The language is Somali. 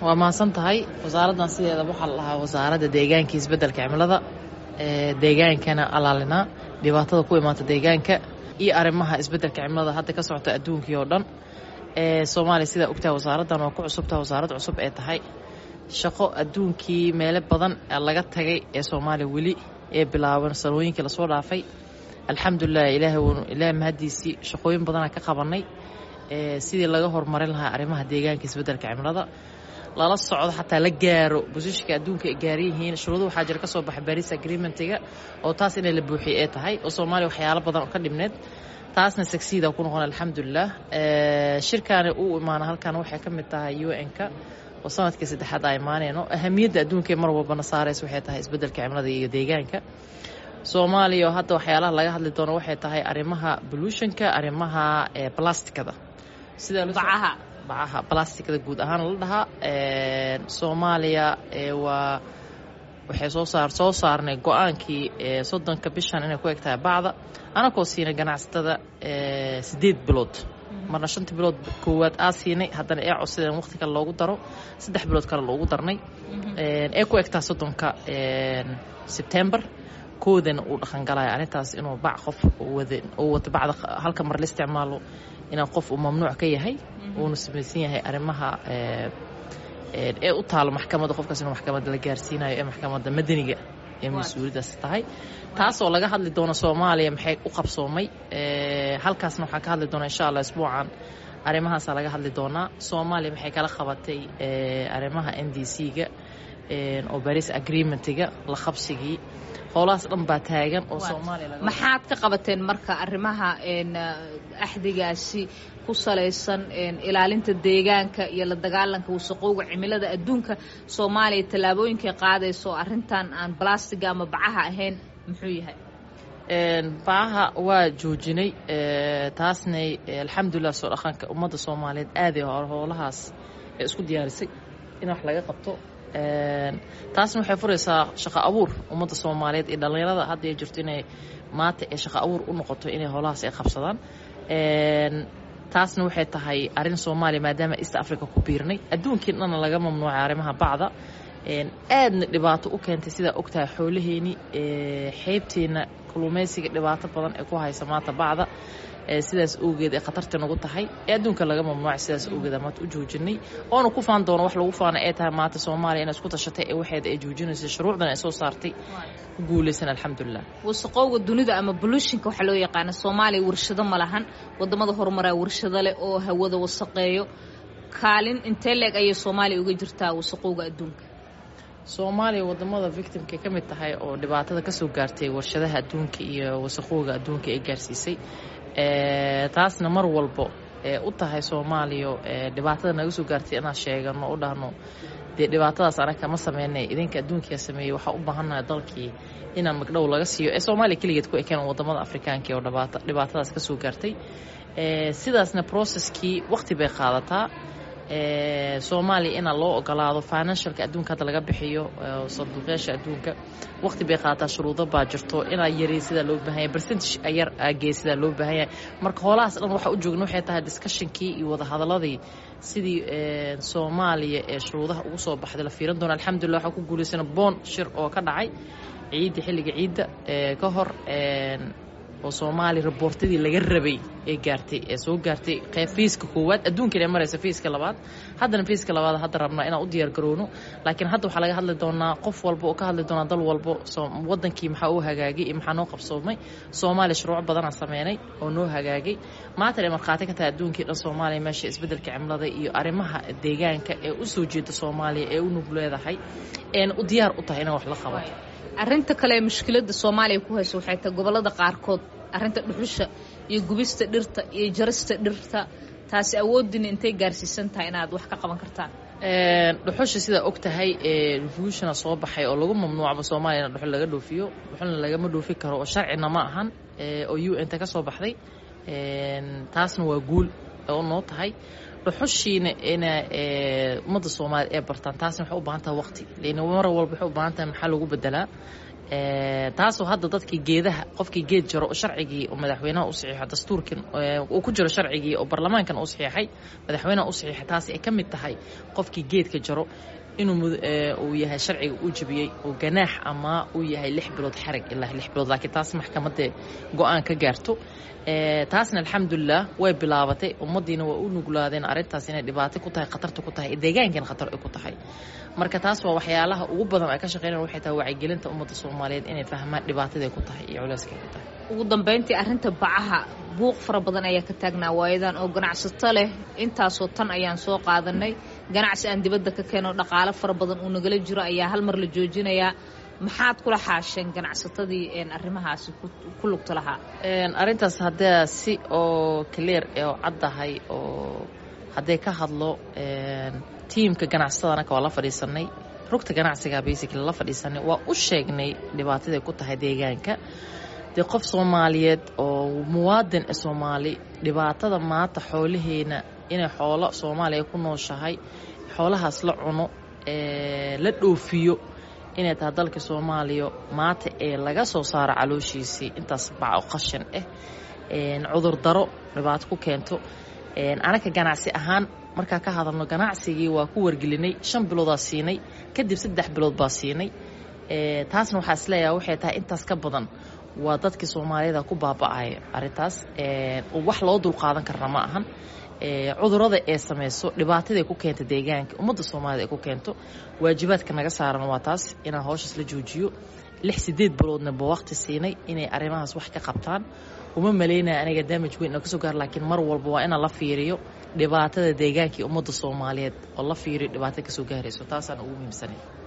waa mahadsan tahay wasaaraddan sideeda waxaa la dhahaa wasaaradda deegaanka isbeddelka cimilada deegaankana alaalinaa dhibaatada ku imaata deegaanka iyo arrimaha isbeddelka cimilada hadda ka socota adduunkii oo dhan soomaaliya sidaa ogtahay wasaaraddan waa ku cusubtaha wasaarad cusub ee tahay shaqo adduunkii meelo badan laga tagay ee soomaaliya weli ee bilaaban sanooyinkii lasoo dhaafay alxamdulilah ilaahay mahaddiisii shaqooyin badanaa ka qabanay sidii laga horumarin lahaa arrimaha deegaanka isbeddelka cimilada lala socdo xataa la gaaro bosishka adduunka ay gaaran yihiin shuruudo waxaa jira ka soo baxa baris agreementiga oo taas inay la buuxiye ee tahay oo soomaaliya waxyaalo badan oo ka dhibneed taasna sagsiida ku noqon alxamdulilah shirkaani uu imaana halkan waxay ka mid tahay u n-ka oo sanadkii saddexaad aa imaaneyno ahamiyadda adduunka mar walbana saaraysa waxay tahay isbeddelka cimilada iyo deegaanka soomaaliya oo hadda waxyaalaha laga hadli doono waxay tahay arrimaha bolutionka arrimaha blastikada bacaha bacaha blastikada guud ahaan la dhahaa soomaaliya waa waxay soo saar soo saarnay go-aankii soddonka bishan inay ku eg tahay bacda anakoo siinay ganacsatada siddeed bilood marna shanta bilood koowaad aa siinay haddana ee codsadeen waqti kale loogu daro saddex bilood kale loogu darnay ee ku egtaa soddonka sebtembar koodana uu dhaqangalaya arrintaas inuu bac qof uu wato bacda halka mar la isticmaalo inaa qof uu mamnuuc ka yahay uuna samaysan yahay arrimaha ee u taalo maxkamadda qofkaas inuu maxkamadda la gaarsiinayo ee maxkamadda madaniga ee mas-uuliyaddaas tahay taasoo laga hadli doono soomaaliya maxay u qabsoomay halkaasna waxaa ka hadli doona insha allah isbuucan arrimahaasaa laga hadli doonaa soomaaliya maxay kala qabatay arrimaha n d c-ga oo baris agreementiga la qabsigii howlahaas dhan baa taagan oo soomaaliya maxaad ka qabateen marka arrimaha axdigaasi ku salaysan ilaalinta deegaanka iyo la dagaalanka wasaqowga cimilada adduunka soomaaliya tallaabooyinkay qaadayso arrintan aan balastiga ama bacaha ahayn muxuu yahay bacaha waa joojinay taasnay alxamdulilah soo dhaqanka ummadda soomaaliyeed aaday howlahaas ee isku diyaarisay in wax laga qabto taasna waxay furaysaa shaqo abuur ummadda soomaaliyeed iyo dhallinyarada hadda ay jirto inay maanta ee shaqo abuur u noqoto inay howlahaas ay qabsadaan taasna waxay tahay arrin soomaaliya maadaama east africa ku biirnay adduunkii dhanna laga mamnuucay arrimaha bacda aadna dhibaato u keentay sidaa ogtahay xoolaheeni xeybteenna kalluumaysiga dhibaato badan ee ku haysa maanta bacda sidaas awgeed ee khatarta nagu tahay ee adduunka laga mamnuucay sidaas awgeed maanta u joojinay oona ku faan doono wax lagu faana ee tahay maanta soomaaliya inay isku tashatay ee waxeeda ay joojinaysa shuruucdan ay soo saartay ku guulaysan alxamdulilah wasaqowga dunida ama bolutionka waxaa loo yaqaana soomaaliya warshado ma lahan wadamada horumaraa warshado leh oo hawada wasaqeeyo kaalin intee leeg ayay soomaaliya uga jirtaa wasaqowga adduunka soomaaliya wadamada victimka ka mid tahay oo dhibaatada kasoo gaartay warshadaha adduunka iyo wasaqowga adduunka ay gaarsiisay taasna mar walbo ee u tahay soomaaliya dhibaatada naga soo gaartay inaan sheegano u dhahno dee dhibaatadaas anaga ma sameynay idinka adduunkia sameeyey waxaa u baahannahay dalkii inaan magdhow laga siiyo ee soomaaliya keligeed ku ekeen wadamada afrikaanka oo dhibaatadaas kasoo gaartay sidaasna processkii waqti bay qaadataa soomaaliya inaa loo ogolaado financialka adduunka hadda laga bixiyo sanduuqyaasha adduunka waqti bay qaadataa shuruudo baa jirto inaa yarey sidaa loo baahanya percentage yar agee sidaa loo baahan yahay marka howlahaas dhan waxaa u joogna waxay tahay discussionkii iyo wadahadaladii sidii soomaaliya ee shuruudaha ugu soo baxday la fiiran doona alxamdulillah waxaa ku guulaysana boon shir oo ka dhacay ciidda xilliga ciidda ka hor oo soomaaliya raboortadii laga rabay ee gaartay ee soo gaartay qeyb fiiska koowaad adduunkan ee maraysa fiiska labaad haddana fiiska labaad hadda rabnaa inaan u diyaar garowno laakiin hadda waxaa laga hadli doonaa qof walba oo ka hadli doonaa dal walbo wadankii maxaa uu hagaagay iyo maxaa noo qabsoomay soomaaliya shuruuc badanaa sameynay oo noo hagaagay maatan ay markhaati ka tahay adduunkii dhan soomaaliya meesha isbeddelka cimilada iyo arrimaha deegaanka ee u soo jeeda soomaaliya ee u nug leedahay eena u diyaar u tahay inaan wax la qabato arrinta kale ee mushkiladda soomaaliya ku hayso waxay tahay gobollada qaarkood arrinta dhuxusha iyo gubista dhirta iyo jarista dhirta taasi awooddiina intay gaarsiisan tahay inaad wax ka qaban kartaan dhuxusha sidaa og tahay revolutiona soo baxay oo lagu mamnuucba soomaaliya in dhuxul laga dhoofiyo dhuxulna lagama dhoofi karo oo sharcina ma ahan oo u n ta ka soo baxday taasna waa guul oo noo tahay dhuxushiina ina ummadda soomaaliya ee bartaan taasna waxay u baahan tahay waqti lan mar walba waxay u baahan tahay maxaa lagu bedelaa taasoo hadda dadkii geedaha qofkii geed jaro oo sharcigii oo madaxweynaha u saxiixo dastuurkin uu ku jiro sharcigii oo baarlamaankan u saxiixay madaxweynaha u saxiixay taasi ay ka mid tahay qofkii geedka jaro inuu uu yahay sharciga uu jabiyey oo ganaax ama uu yahay lix bilood xarig ilaa lix bilood laakiin taas maxkamadda go-aan ka gaarto taasna alxamdulilah way bilaabatay ummaddiina waa u nuglaadeen arrintaas inay dhibaato ku tahay khatarta ku tahay deegaankan khatar ay ku tahay marka taas waa waxyaalaha ugu badan ay ka shaqeynayaan waxay tahay wacyigelinta ummadda soomaaliyeed inay fahmaan dhibaataday ku tahay iyo culeyskay ku tahay ugu dambayntii arrinta bacaha buuq fara badan ayaa ka taagnaa waayadan oo ganacsato leh intaasoo tan ayaan soo qaadanay ganacsi aan dibadda ka keeno dhaqaalo fara badan uu nagala jiro ayaa hal mar la joojinayaa maxaad kula xaasheen ganacsatadii arrimahaasi ku lugta lahaa arrintaas haddee si oo clear oo caddahay oo hadday ka hadlo tiimka ganacsatada anaka waa la fadhiisanay rugta ganacsiga basically la fadhiisanay waa u sheegnay dhibaataday ku tahay deegaanka dee qof soomaaliyeed oo muwaadin e soomaali dhibaatada maanta xoolaheena inay xoolo soomaaliya ku nooshahay xoolahaas la cuno la dhoofiyo inay tahay dalka soomaaliya maanta ee laga soo saaro calooshiisii intaas baco qashan ah cudur daro dhibaato ku keento anaka ganacsi ahaan markaa ka hadalno ganacsigii waa ku wargelinay shan biloodaa siinay kadib saddex bilood baa siinay taasna waxaa isleeyaha waxay tahay intaas ka badan waa dadkii soomaaliyada ku baaba'aya arrintaas wax loo dulqaadan karna ma ahan cudurada ee samayso dhibaataday ku keenta deegaanka ummadda soomaalida ay ku keento waajibaadka naga saaran waa taas inaan howshaas la joojiyo lix sideed biloodna ba waqti siinay inay arrimahaas wax ka qabtaan uma malaynaya aniga daamaj weyn oo kasoo gaar laakiin mar walba waa inaan la fiiriyo dhibaatada deegaankii ummadda soomaaliyeed oo la fiiriyo dhibaatada kasoo gaarayso taasaan ugu muhiimsanay